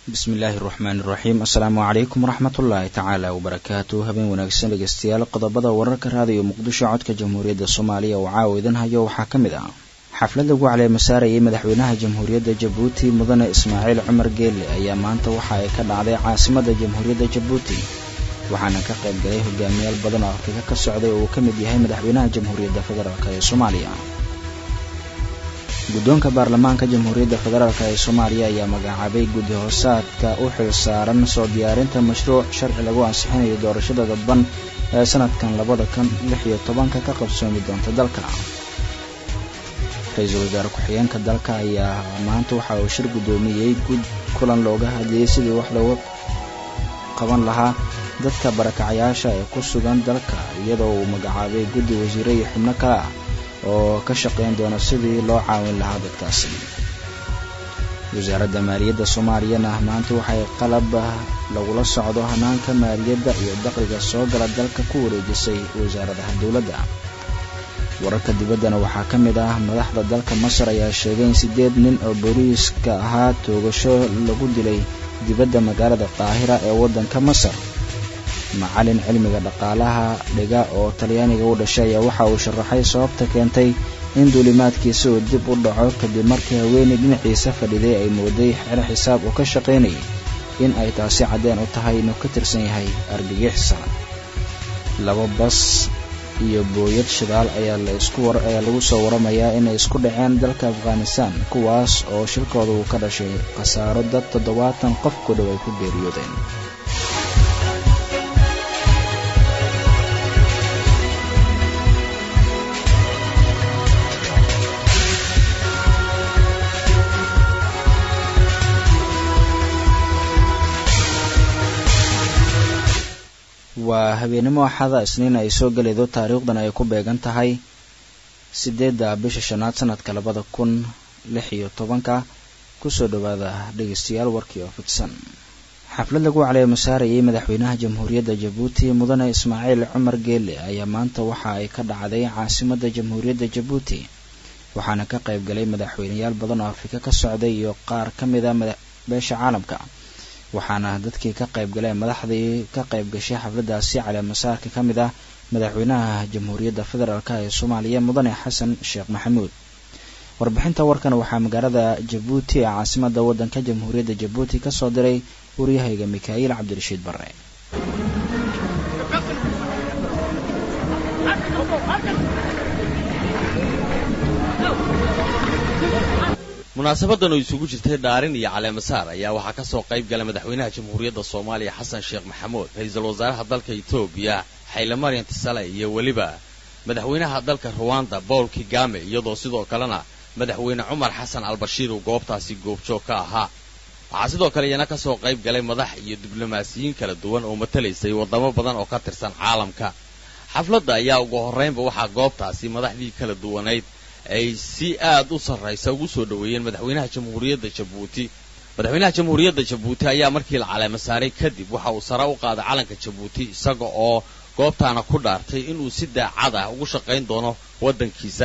bismi illaahi raxmaani iraxiim assalaamu calaykum waraxmatullaahi tacaala wabarakaatu habeen wanaagsan dhegeystayaal qodobada wararka raadiyo muqdisho codka jamhuuriyadda soomaaliya oo caawa idin hayo waxaa ka mid ah xaflad lagu caleemasaarayay madaxweynaha jamhuuriyadda jabuuti mudane ismaaciil cumar geelle ayaa maanta waxa ay ka dhacday caasimadda jamhuuriyadda jabuuti waxaana ka qayb galay hogaamiyaal badan oo afrika ka socday oo uu ka mid yahay madaxweynaha jamhuuriyadda federaalk ee soomaaliya guddoonka baarlamaanka jamhuuriyadda federaalk ee soomaaliya ayaa magacaabay guddi hoosaadka u xil saaran soo diyaarinta mashruuc sharci lagu ansixinayo doorashada dadban ee sanadkan labada kun lix iyo tobanka ka qabsoomi doonta dalka ra-iisul wasaare ku-xigeenka dalka ayaa maanta waxa uu shir guddoomiyey gud kulan looga hadlayay sidii wax looga qaban lahaa dadka barakacayaasha ee ku sugan dalka iyadoo uu magacaabay guddi wasiire iyo xubno kale ah oo ka shaqayn doona sidii loo caawin lahaa dadkaasi wasaaradda maaliyadda soomaaliyana maanta waxay qalab lagula socdo hanaanka maaliyadda iyo dakhliga soo gala dalka ku wareejisay wasaaradaha dowladda wararka dibaddana waxaa ka mid ah madaxda dalka masar ayaa sheegay in siddeed nin oo booliiska ahaa toogasho lagu dilay dibadda magaalada qaahira ee waddanka masar macalin cilmiga dhaqaalaha dhiga oo talyaaniga u dhashay ayaa waxa uu sharaxay sababta keentay in duulimaadkiisa uu dib u dhaco kadib markii haweeney dhinaciisa fadhiday ay mooday xero xisaab uu ka shaqaynayay in ay taasi caddeen u tahay inuu ka tirsan yahay argagixisa laba bas iyo booyad shidaal ayaa laiskuayaa lagu soo waramayaa inay isku dhaceen dalka afghanistan kuwaas oo shilkooda uu ka dhashay khasaaro dad toddobaatan qof ku dhow ay ku geeriyoodeen waa habeenimo axada isniin ay soo gelaydo taariikhdan ay ku beegan tahay siddeedda bisha shanaad sanadka labada kun lix iyo tobanka kusoo dhowaada dhegeystayaal warkii oo fidsan xaflad lagu caleemasaarayay madaxweynaha jamhuuriyadda jabuuti mudane ismaaciil cumar geelle ayaa maanta waxa ay ka dhacday caasimadda jamhuuriyadda jabuuti waxaana ka qayb galay madaxweyneyaal badan oo afrika ka socday iyo qaar ka mid a beesha caalamka waxaana dadkii ka qayb galeen madaxdii ka qayb gashay xafladdaasi caleemasaarka ka mid ah madaxweynaha jamhuuriyadda federaalk ee soomaaliya mudane xasan sheekh maxamuud warbixinta warkan waxaa magaalada jabuuti ee caasimadda waddanka jamhuuriyadda jabuuti ka soo diray waryahayga mikaa'iil cabdirashiid barre munaasabadan oo isugu jirtay dhaarin iyo caleemasaar ayaa waxaa ka soo qayb galay madaxweynaha jamhuuriyadda soomaaliya xasan sheekh maxamuud ra-iisul wasaaraha dalka etoobiya xayle maryan tisale iyo weliba madaxweynaha dalka ruwanda bowl kigame iyadoo sidoo kalena madaxweyne cumar xasan albashiir uu goobtaasi goobjoog ka ahaa waxaa sidoo kale iyana ka soo qayb galay madax iyo diblomaasiyiin kala duwan oo matalaysay waddamo badan oo ka tirsan caalamka xafladda ayaa ugu horraynba waxaa goobtaasi madaxdii kala duwanayd ay si aad u sarraysa ugu soo dhoweeyeen madaxweynaha jamhuuriyadda jabuuti madaxweynaha jamhuuriyadda jabuuti ayaa markii la caleemasaaray kadib waxa uu sare u qaaday calanka jabuuti isaga oo goobtaana ku dhaartay inuu si daacad ah ugu shaqayn doono waddankiisa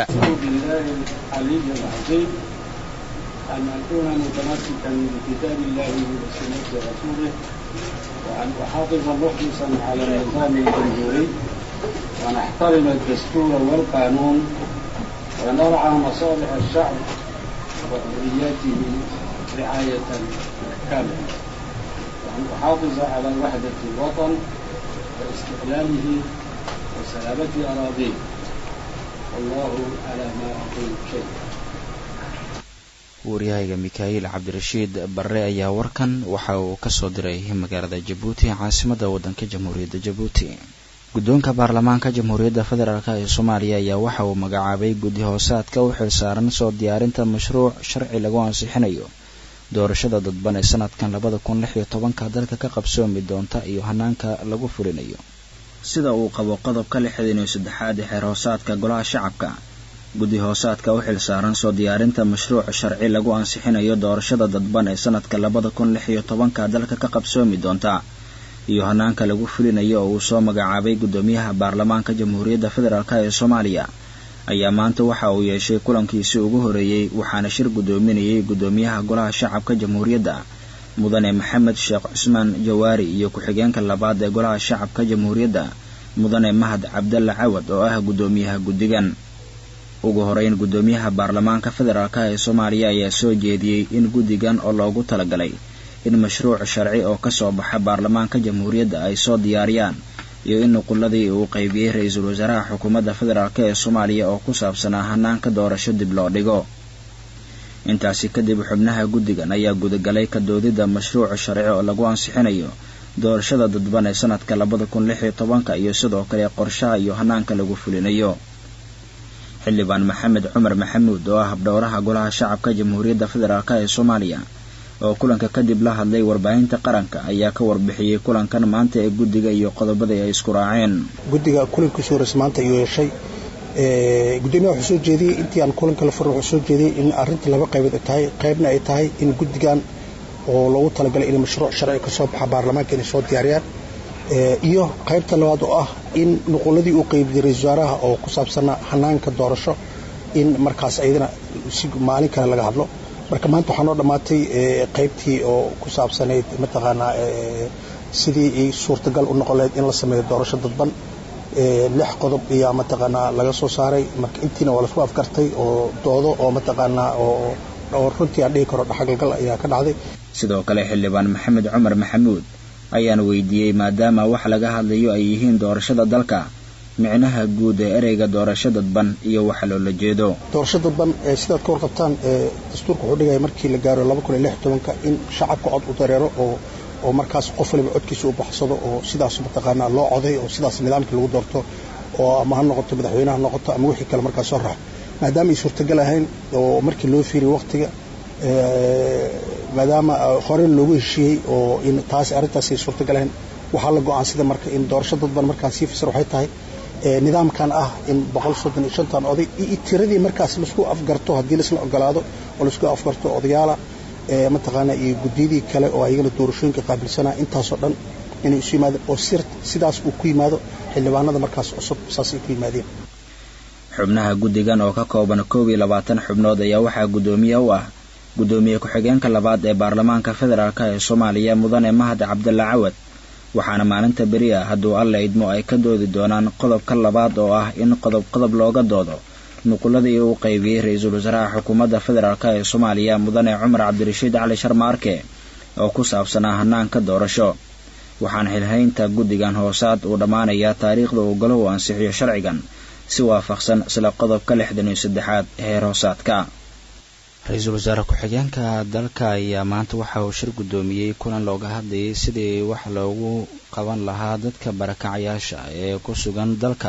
ونرعى مصالح الشعب وحرياته رعاية كاملة وأن أحافظ على وحدة الوطن واستقلاله وسلامة أراضيه والله على ما أقول شيء waryahayga mikaa'iil cabdirashiid barre ayaa warkan waxa uu ka soo diray magaalada jabuuti caasimadda waddanka jamhuuriyadda jabuuti guddoonka baarlamaanka jamhuuriyadda federaalk ee soomaaliya ayaa waxa uu magacaabay guddi hoosaadka u xil saaran soo diyaarinta mashruuc sharci lagu ansixinayo doorashada dadban ee sanadkan labada kun lix iyo tobanka dalka ka qabsoomi doonta iyo hanaanka lagu fulinayo sida uu qabo qodobka lixdan iyo saddexaad ee xeer hoosaadka golaha shacabka guddi hoosaadka u xil saaran soo diyaarinta mashruuc sharci lagu ansixinayo doorashada dadban ee sanadka labada kun lix iyo tobanka dalka ka qabsoomi doonta iyo hanaanka lagu fulinayo oo uu soo magacaabay guddoomiyaha baarlamaanka jamhuuriyadda federaalk ee soomaaliya ayaa maanta waxa uu yeeshay kulankiisii ugu horeeyey waxaana shir guddoominayay guddoomiyaha golaha shacabka jamhuuriyadda mudane maxamed sheekh cusmaan jawaari iyo ku-xigeenka labaad ee golaha shacabka jamhuuriyadda mudane mahad cabdalla cawad oo ah guddoomiyaha guddigan ugu horeyn guddoomiyaha baarlamaanka federaalk ee soomaaliya ayaa soo jeediyey in guddigan oo loogu talagalay in mashruuc sharci oo kasoo baxa baarlamaanka jamhuuriyadda ay soo diyaariyaan iyo in nuquladii uu qaybiyey ra-iisul wasaaraha xukuumadda federaalk ee soomaaliya oo ku saabsanaa hanaanka doorasho dib loo dhigo intaasi kadib xubnaha guddigan ayaa gudagalay ka doodidda mashruuc sharci oo lagu ansixinayo doorashada dadban ee sanadka labada kun lix iyo tobanka iyo sidoo kale qorshaha iyo hanaanka lagu fulinayo xildhibaan maxamed cumar maxamuud oo ah habdhowraha golaha shacabka jamhuuriyadda federaalk ee soomaaliya oo kulanka kadib la hadlay warbaahinta qaranka ayaa ka warbixiyey kulankan maanta ee guddiga iyo qodobadii ay isku raaceen guddiga kulankiisu horeys maanta ayuu yeeshay gudoomiyaha wuxuu soo jeediyey intii aan kulanka la furin wuxuu soo jeediyey in arrinta laba qaybood ay tahay qaybna ay tahay in guddigan oo loogu talagalay in mashruuc sharci ka soo baxa baarlamaanka inay soo diyaariyaan iyo qaybta labaad oo ah in nuquladii uu qaybiyey ra-isul wasaaraha oo ku saabsanaa hanaanka doorasho in markaas ayadana si maalin kale laga hadlo marka maanta waxaa noo dhammaatay qaybtii oo ku saabsanayd mataqaanaa sidii suurtagal u noqon lahayd in la sameeyo doorasho dadban lix qodob ayaa mataqaanaa laga soo saaray marka intiina waa lasku afgartay oo doodo oo mataqaanaa oo runtii aan dhihi karo dhaxgalgal ayaa ka dhacday sidoo kale xildhibaan maxamed cumar maxamuud ayaan weydiiyey maadaama wax laga hadlayo ay yihiin doorashada dalka micnaha guud ee ereyga doorasho dadban iyo waxa loola jeedo doorasho dadban sidaad ka warqabtaan dastuurka wuxuu dhigaya markii la gaaro laba kun iyo lix tobanka in shacabka cod u dareero oo oo markaas qof waliba codkiisa u baxsado oo sidaas mataqaanaa loo coday oo sidaas nidaamkii lagu doorto oo ama ha noqoto madaxweyneha noqoto ama wixii kale markaas soo raax maadaama ay suurtagal ahayn oo markii loo fiiriy waqtiga maadaama hore loogu heshiiyey oo in taas arrintaas ay suurtagal ahayn waxaa la go-aansida marka in doorasho dadban markaan sii fasir waxay tahay nidaamkan ah in boqol soddon iyo shantan oday iyo tiradii markaas laisku afgarto haddii laisla ogolaado oo laisku afgarto odayaala mataqaanaa iyo guddiyadii kale oo ayagana doorashooyinka qaabilsanaa intaasoo dhan inay isu yimaadeen oo sidaas uu ku yimaado xildhibaanada markaas cusub saasay ku yimaadeen xubnaha guddigan oo ka kooban koob iyo labaatan xubnood ayaa waxaa guddoomiye u ah guddoomiye ku-xigeenka labaad ee baarlamaanka federaalk ee soomaaliya mudane mahad cabdalla cawad waxaana maalinta beri ah hadduu alla idmo ay ka doodi doonaan qodobka labaad oo ah in qodob qodob looga doodo nuquladii uu qaybiyey ra-iisul wasaaraha xukuumadda federaalk ee soomaaliya mudane cumar cabdirashiid cali sharmaarke oo ku saabsanaa hanaanka doorasho waxaana xilhaynta guddigan hoosaad uu dhammaanayaa taariikhda uu golahu ansixiyo sharcigan si waafaqsan isla qodobka lixdan iyo saddexaad heer hoosaadka ra-iisul wasaare ku-xigeenka dalka ayaa maanta waxa uu shir guddoomiyey kulan looga hadlayay sidii wax loogu qaban lahaa dadka barakacayaasha ee ku sugan dalka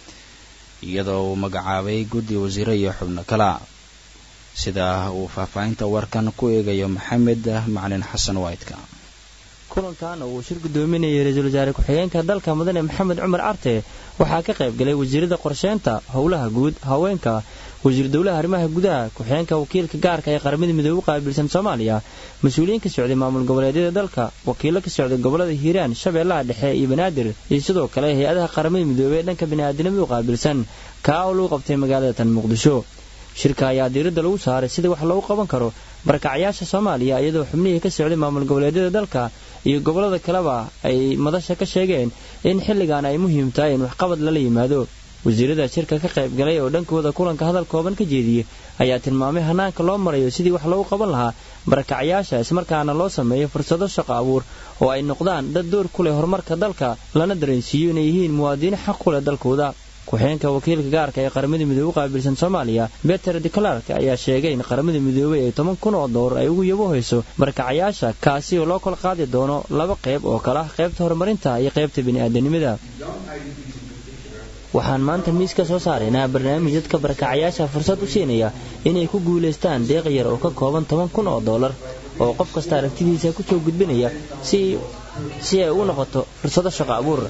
iyadoo uu magacaabay guddi wasiire iyo xubno kala sida uu faahfaahinta warkan ku eegayo maxamed macalin xasan waydka kulankan oo uu shir guddoominayay ra-iisul wasaare ku-xigeenka dalka mudane maxamed cumar carte waxaa ka qayb galay wasiirada qorsheynta howlaha guud haweenka wasiir dowlaha arrimaha gudaha ku-xigeenka wakiilka gaarka ee qaramada midoobe u qaabilsan soomaaliya mas-uuliyiin ka socday maamul goboleedyada dalka wakiilo ka socday gobolada hiiraan shabeellaha dhexe iyo banaadir iyo sidoo kale hay-adaha qaramada midoobe ee dhanka bini'aadinimada u qaabilsan kaa oo lagu qabtay magaalada tan muqdisho shirka ayaa diiradda lagu saaray sidii wax loogu qaban karo barakacayaasha soomaaliya iyadoo xubnihii ka socday maamul goboleedyada dalka iyo gobollada kaleba ay madasha ka sheegeen in xilligan ay muhiim tahay in waxqabad lala yimaado wasiirada shirka ka qayb galay oo dhankooda kulanka hadal kooban ka jeediyey ayaa tilmaamay hanaanka loo marayo sidii wax loogu qaban lahaa barakacayaasha ismarkaana loo sameeyo fursado shaqo abuur oo ay noqdaan dad door ku leh horumarka dalka lana dareensiiyo inay yihiin muwaadiniin xaq ku leh dalkooda ku-xigeenka wakiilka gaarka ee qaramada midoobe u qaabilsan soomaaliya beter declark ayaa sheegay in qaramada midoobey ay toban kun oo doolar ay ugu yabohayso barakacayaasha kaasi oo loo kala qaadi doono laba qayb oo kale ah qaybta horumarinta iyo qaybta bini'aadanimada waxaan maanta miis ka soo saaraynaa barnaamij dadka barakacayaasha fursad u siinaya inay ku guulaystaan deeq yar oo ka kooban toban kun oo doolar oo qof kasta aragtidiisa ku soo gudbinaya si ay u noqoto fursado shaqo abuur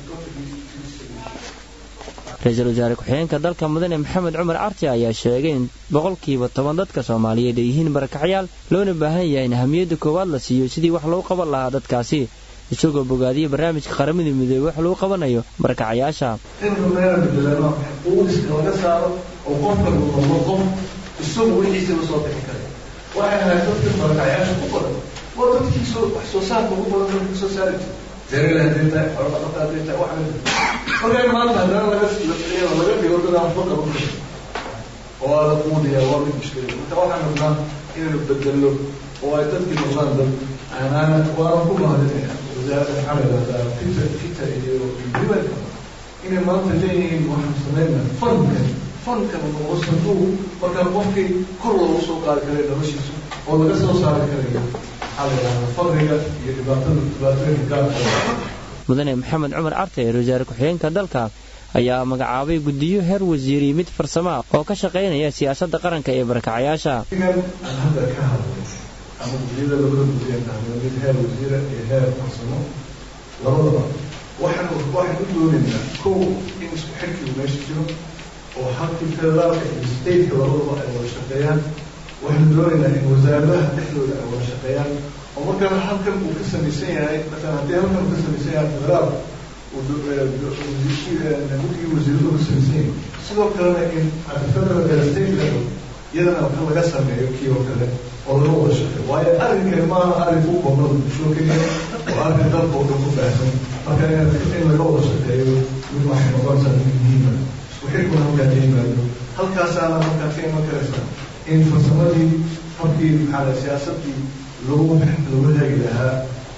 ra-iisul wasaare ku-xigeenka dalka mudane maxamed cumar carti ayaa sheegay in boqolkiiba toban dadka soomaaliyeed ay yihiin barakacyaal loona baahan yahay in ahamiyadda koowaad la siiyo sidii wax loogu qaban lahaa dadkaasi isagoo bogaadiyey barnaamijka qaramada midoobey wax lagu qabanayo barakacayaasha inuu meela bedelano uudiska laga saaro oo qofka uu noqdo qof isagu wixiisa la soo bixi kara waxay ahayd dadka barakacayaasha ku qoran oo dadkii soo wax soo saarka ugu badan dalka soo saari jira beerala hadday tahay xoolo dhaqata hadday tahay wax marka in maanta haddana laga laga dhigo dad aan waxba qaban karin oo aada quudiya waa mid mushkila marka waxaan rabnaa inaynu bedelno oo ay dadkii noqdaan dad aanaan waana ku mahadinaya wasaaradda maxaa la yidhahdaa fita fita iyo diiwaanka inay maanta leeyihiin waxaan sameynaa fankan fankan oo sanduuq markaa qofkii kor loogu soo qaadi karay noloshiisa oo laga soo saari karayo maxaa la yidhahdaa faqriga iyo dhibaatada dhibaatooyinka gaarka mudane maxamed cumar carte ra wasaare ku-xigeenka dalka ayaa magacaabay guddiyo heer wasiiri mid farsama oo ka shaqaynaya siyaasadda qaranka ee barakacayaasha aan hadda ka hadlay ama gudiyada labada gudiyaan tahay mid heer wasiira iyo heer farsamo labadaba waxaan waxaan u doonaynaa kow in isku xirkigu meesha jiro oo halkii federaalka iyo stateka labadaba ay wada shaqeeyaan waxaan doonaynaa in wasaaradaha dhexdooda ay wada shaqeeyaan oo markaa halkan uu ka samaysan yahay masalan haddii halkan uu ka samaysan yahay federaal guddigii wasiiradu ka samaysan yahay sidoo kalena in federal state level iyadana ka laga sameeyo kii oo kale oo laga wada shaqeeyo waayo arrinkani maaha arrin u koobnada bulsho keliya oo arrin dalka oo dhan ku baahsan marka in laga wada shaqeeyo mid waxay noqonaysaa mid muhiima isku xirkuna halkaa ka yimaado halkaasaana markaa ka iman karaysa in farsamadii habkii maxaa la siyaasadii lagu lagu hagi lahaa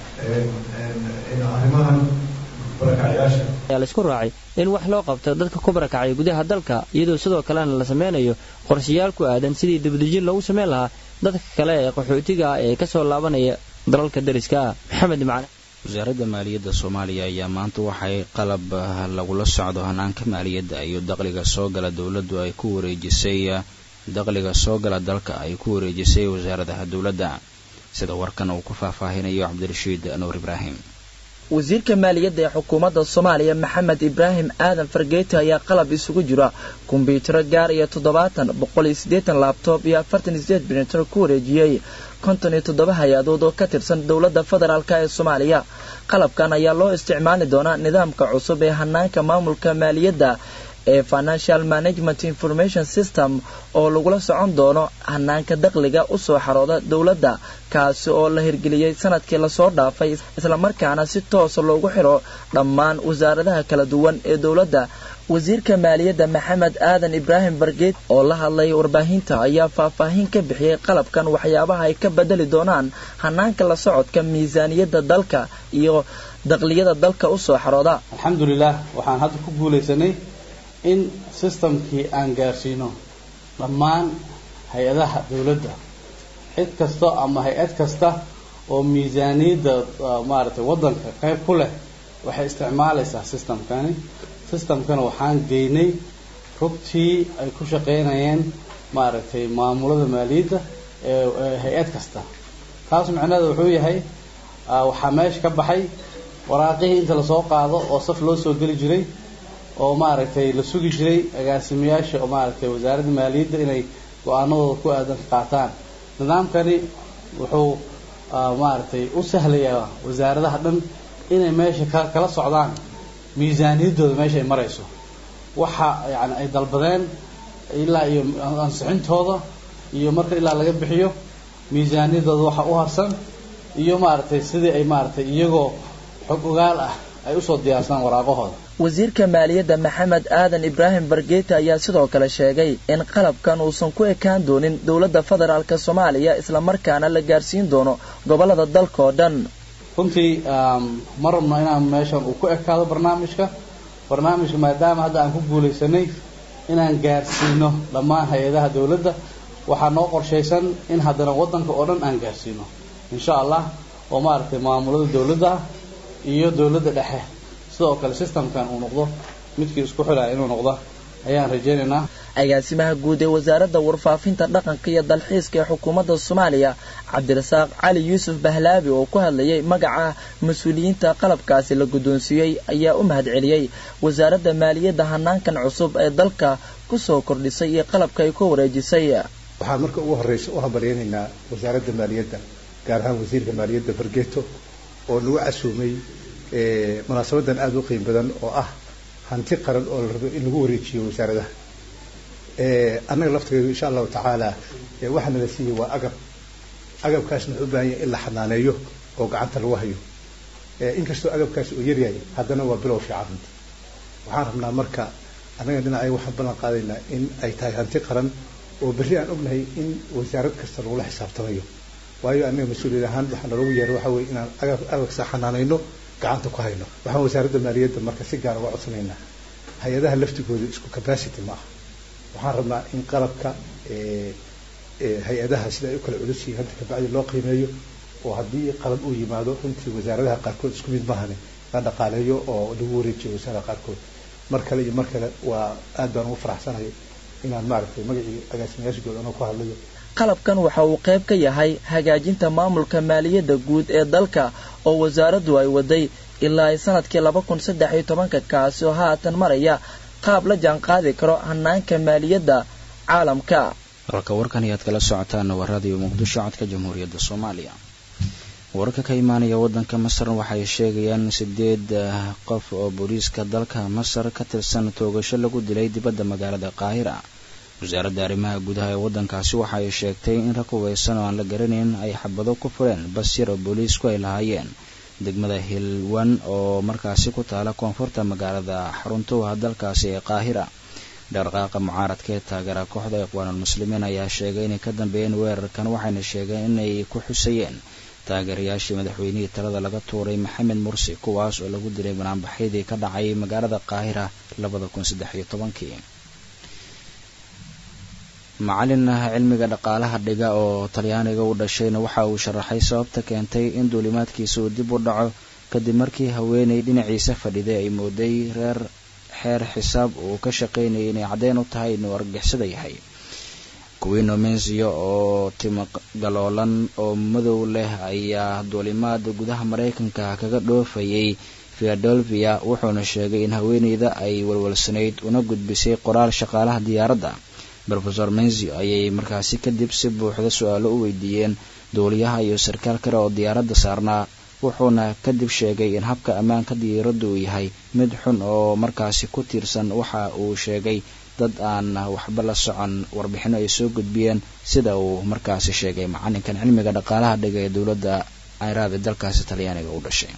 arrimahan barakacyaasha ayaa la isku raacay in wax loo qabto dadka ku barakacay gudaha dalka iyadoo sidoo kalena la sameynayo qorshayaal ku aadan sidii dibadejin loogu sameyn lahaa dadka kale ee qaxootiga ah ee kasoo laabanaya dalalka dariska ah maxamed macne wasaaradda maaliyadda soomaaliya ayaa maanta waxay qalab lagula socdo hanaanka maaliyadda iyo dakhliga soo gala dowladdu ay ku wareejisay dakhliga soo gala dalka ay ku wareejisay wasaaradaha dowladda sida warkan uu ku faahfaahinayo cabdirashiid nuur ibraahim wasiirka maaliyadda ee xukuumadda soomaaliya maxamed ibraahim aadan fargeeti ayaa qalab isugu jira kombyutaro gaar iyo toddobaatan boqol iyo siddeetan laabtoob iyo afartan iyo sideed brinter ku wareejiyey konton iyo toddoba hay-adood oo ka tirsan dowladda federaalk ee soomaaliya qalabkan ayaa loo isticmaali doonaa nidaamka cusub ee hanaanka maamulka maaliyadda ee financial management information system oo lagula socon doono hanaanka dakhliga usoo xarooda dowladda kaasi oo la hirgeliyey sanadkii lasoo dhaafay islamarkaana si toosa loogu xiro dhammaan wasaaradaha kala duwan ee dowladda wasiirka maaliyadda maxamed aadan ibraahim bargeed oo la hadlay warbaahinta ayaa faahfaahin ka bixiyey qalabkan waxyaabaha ay ka bedeli doonaan hanaanka la socodka miisaaniyadda dalka iyo dakhliyada dalka usoo xarooda alxamdulilah waxaan hadda ku guulaysanay in systemkii aan gaarsiino dhammaan hay-adaha dowladda cid kasta ama hay-ad kasta oo miisaaniyadda maaragtay waddanka qayb ku leh waxay isticmaalaysaa systemkani systemkana waxaan geynay rugtii ay ku shaqaynayeen maaragtay maamulada maaliyadda ee hay-ad kasta taas micnaheeda wuxuu yahay waxaa meesha ka baxay waraaqihii inta lasoo qaado oo saf loo soo geli jiray oo maaragtay la sugi jiray agaasimayaasha oo maaragtay wasaaradda maaliyadda inay go-aanadooda ku aadan qaataan nidaamkani wuxuu maaragtay u sahlayaa wasaaradaha dhan inay meesha ka kala socdaan miisaaniyaddooda meesha ay marayso waxa yani ay dalbadeen ilaa iyo ansixintooda iyo marka ilaa laga bixiyo miisaaniyaddooda waxa u harsan iyo maaragtay sidii ay maaragtay iyagoo xog ogaal ah ay usoo diyaarsadaan waraaqahooda wasiirka maaliyadda maxamed aadan ibraahim bargeeti ayaa sidoo kale sheegay in qalabkan uusan ku ekaan doonin dowladda federaalk soomaaliya islamarkaana la gaarsiin doono gobolada dalka oo dhan runtii ma rabno inaan meeshan uu ku ekaado barnaamijka barnaamijka maadaama hadda aan ku guulaysanay inaan gaarsiino dhammaan hay-adaha dowladda waxaa noo qorshaysan in haddana waddanka oo dhan aan gaarsiino insha allah oo maaragtay maamulada dowladda ah iyo dowladda dhexe sidoo kale systemkan uu noqdo midkii isku xilaya inuu noqdo ayaan rajaynaynaa agaasimaha guud ee wasaaradda warfaafinta dhaqanka iyo dalxiiska ee xukuumadda soomaaliya cabdirasaaq cali yuusuf bahlaabi oo ku hadlayay magaca mas-uuliyiinta qalabkaasi la guddoonsiiyey ayaa u mahad celiyey wasaaradda maaliyadda hanaankan cusub ee dalka ku soo kordhisay iyo qalabka ay ku wareejisay waxaan marka ugu horreysa u hambalyaynaynaa wasaaradda maaliyadda gaar ahaan wasiirka maaliyadda fargeeto oo nagu casuumay munaasabadan aada u qiim badan oo ah hanti qaran oo la rabo in lagu wareejiyo wasaaradaha annaga laftigeedu insha allahu tacaala waxaana la siiyey waa agab agabkaasna wuxuu u baahan yahay in la xanaaneeyo oo gacanta lagu hayo inkastoo agabkaasi uu yaryahay haddana waa bilow fiican runta waxaan rabnaa marka annaga dhinaca waxaan ballan qaadaynaa in ay tahay hanti qaran oo berri aan ognahay in wasaarad kasta lagula xisaabtamayo waayo annaga mas-uuliyad ahaan waxaa naloogu yeeray waxa weye inaan agab agabkasa xanaanayno gacanta ku hayno waxaan wasaaradda maaliyadda marka si gaar uga codsanaynaa hay-adaha laftigooda isku capacity ma aha waxaan rabnaa in qalabka hay-adaha sida ay u kala culus yihiin hadda kabacdi loo qiimeeyo oo haddii qalab uu yimaado runtii wasaaradaha qaarkood isku mid maahane la dhaqaaleeyo oo lagu wareejiyo wasaaradaha qaarkood mar kale iyo mar kale waa aad baan ugu faraxsanahay inaan maaragtay magacii agaasimayaashigooda anoo ku hadlayo qalabkan waxa uu qayb ka yahay hagaajinta maamulka maaliyadda guud ee dalka oo wasaaraddu ay waday ilaa ay sanadkii laba kun saddex iyo tobanka kaasi oo haatan maraya qaab la jaan qaadi karo hanaanka maaliyadda caalamka warka warkan ayaad kala socotaan waa raadiyo muqdisho codka jamhuuriyadda soomaaliya wararka ka imaanaya waddanka masar waxay sheegayaan sideed qof oo booliiska dalka masar ka tirsan toogasho lagu dilay dibadda magaalada qaahira wasaaradda arrimaha gudaha ee waddankaasi waxa ay sheegtay in rag hubeysan oo aan la garanayn ay xabado ku fureen bas yar oo booliisku ay lahaayeen degmada hilwan oo markaasi ku taala koonfurta magaalada xaruntuha dalkaasi ee qaahira dhaqdhaqaaqa mucaaradka ee taageera kooxda iqwaanulmuslimiin ayaa sheegay inay ka dambeeyeen weerarkan waxayna sheegeen inay ku xusayeen taageerayaashii madaxweynihii talada laga tuuray maxamed mursi kuwaas oo lagu dilay banaanbaxyadii ka dhacay magaalada qaahira labada kun saddex iyo tobankii macalin cilmiga dhaqaalaha dhiga oo talyaaniga u dhashayna waxa uu sharaxay sababta keentay in duulimaadkiisa uu dib u dhaco kadib markii haweenay dhinaciisa fadhiday ay mooday reer xeer xisaab uu ka shaqaynayay inay caddeyn u tahay inuu argixisada yahay kuwiino mensio oo timo galoolan oo madow leh ayaa duulimaada gudaha maraykanka kaga dhoofayay philadelphia wuxuuna sheegay in haweeneyda ay walwalsanayd una gudbisay qoraal shaqaalaha diyaaradda rofesor mensio ayay markaasi kadib si buuxda su-aalo u weydiiyeen duuliyaha iyo sarkaal kale oo diyaaradda saarnaa wuxuuna kadib sheegay in habka ammaanka diyaaradda uu yahay mid xun oo markaasi ku tiirsan waxa uu sheegay dad aan waxba la socon warbixino ay soo gudbiyeen sida uu markaasi sheegay macalinkan cilmiga dhaqaalaha dhiga ee dowladda ciraaq ee dalkaasi talyaaniga u dhashay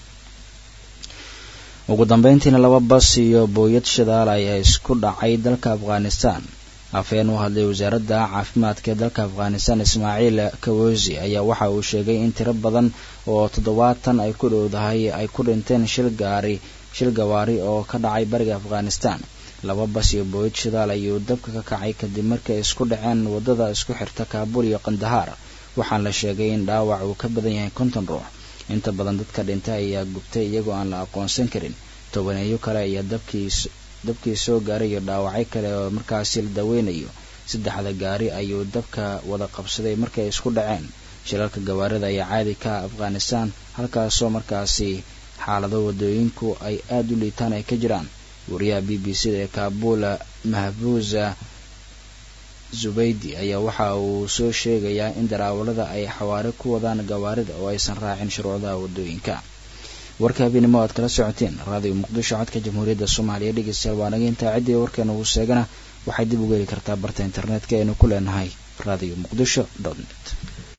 ugu dambeyntiina laba bas iyo booyad shidaal ayaa isku dhacay dalka afghanistan afhayeen u hadlay wasaaradda caafimaadka ee dalka afghanistan ismaaciil kawosi ayaa waxa uu sheegay in tiro badan oo toddobaatan ay ku dhowdahay ay ku dhinteen shil gaari shil gawaari oo ka dhacay bariga afghanistan laba bas iyo booyad shidaal ayuu dabka ka kacay kadib markay isku dhaceen waddada isku xirta kaabul iyo kandahaar waxaan la sheegay in dhaawac uu ka badan yahay konton ruux inta badan dadka dhintay ayaa gubtay iyagoo aan la aqoonsan karin tobaneeyo kale ayaa dabkiis dabkii soo gaaray iyo dhaawacyo kale oo markaasi la daweynayo saddexda gaari ayuu dabka wada qabsaday markay isku dhaceen shilalka gawaarida ayaa caadi ka afghanistan halkaasoo markaasi xaalado wadooyinku ay aada u liitaan ay ka jiraan wariyaha b b c da ee kaabula mahbuuza zubaydi ayaa waxa uu soo sheegayaa in daraawalada ay xawaare ku wadaan gawaarida oo aysan raacin shuruucdaha wadooyinka warka habeenimo aad kala socoteen raadiyo muqdisho codka jamhuuriyadda soomaaliya dhegeystayaal waa naga intaa ciddii warkeena uu sheegana waxay dib uga heli kartaa barta internetka aynu ku leenahay radio muqdisho dot net